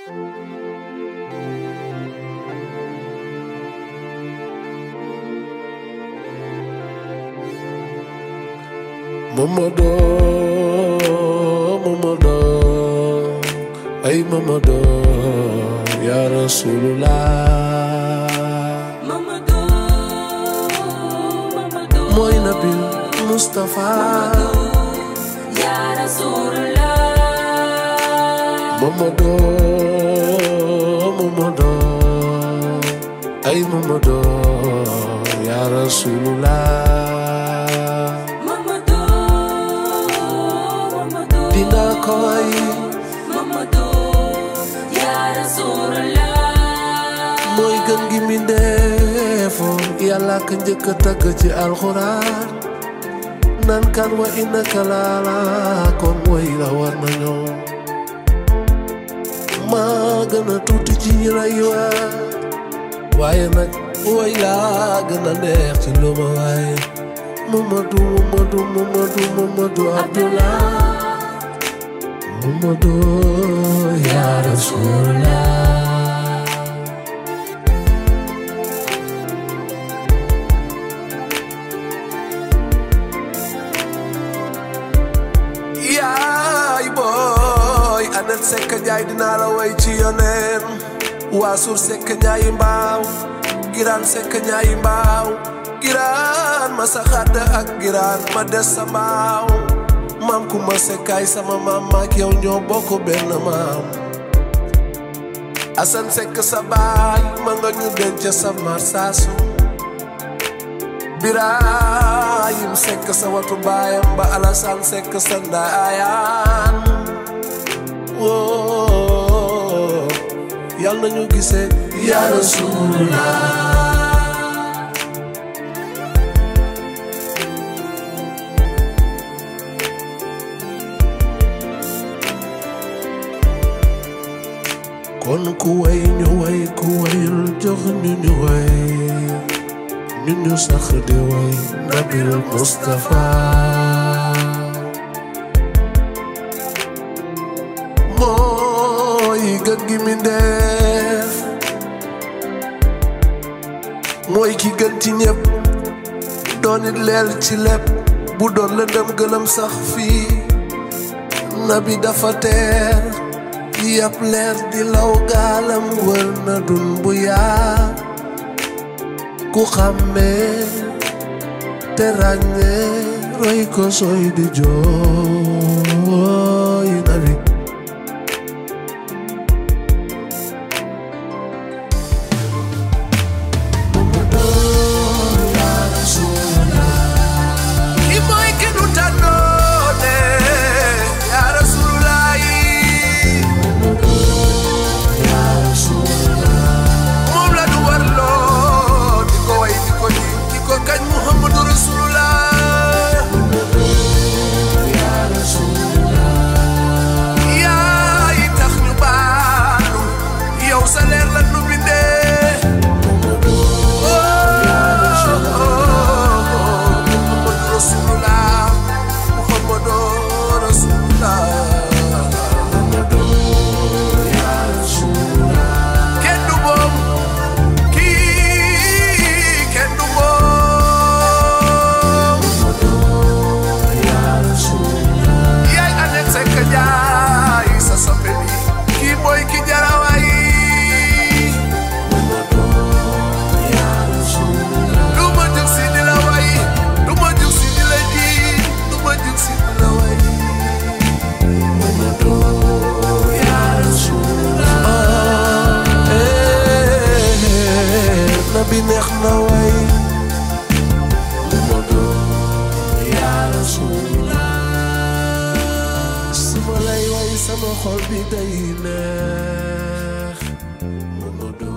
Mamadou Mamadou ay Mamadou ya Rasulullah Mamadou Mamadou mooy Nabil Mustafa ya Rasulullah Mamadou Mamadou ay Mamadou ya Rasulullah Mamadou Mamadou dina ko way Mamadou ya Rasulullah mooy gën gi mindeefo yàlla ka njëkk a tagg ci alxuraan nan kan wa innaka laala kon way la war nañoo maa gën a tuuti ci ñi lay waa waaye nag way laa gën a neex ci lu ma waaye Mamadou Mamadou Mamadou Mamadou Abdullah Mamadou ya Rasulallah yaay booy anet sekk njaay dinaa la way ci yoneen waasur sekk njaayi mbaaw giraan sekk njaayi mbaaw giraan ma sa xadd ak giraan ma des sa mbaaw maam ku ma sekkaay sama maam maak yow ñoo bokk benn maam asan sekk sa baay ma nga ñu denc sa marsaasu Birahim sekk sa watu baayam ba Alassane sekk sa ndaayaan woo yal na ñu gisee yaa Rasulullah kon ku way ñu way ku wayul jox ñu ñu way ñu ñu sax di way Nabil Mustafa mooy gën gi mi ndeef mooy ki gën ci ñëpp doon it leel ci lépp bu doon lëndëm gëlëm sax fii nabi dafa teer yàpp leer di law gaalam wër na dun bu yaa ku xàmmee te ràññee roy ko sooy di jooy nabi ki mooy ki nu tànnoone yaa Rasulullah moom la du war loo di ko way di ko ji di ko kañ Muhammadu Rasulullah yaa yi tax ñu baalu yow sa leer la nu bindee Muhammadu Rasulullah Muhammadu Rasulullah kenn du moom kii kenn du moom yaay anet sekk jaay sa soppe bi kii mooy ki jarawaay du ma jug si di la way du ma jug si di la ji du ma jug si di la way nabi neex na way suma lay way sama xol bi day neex Mamadou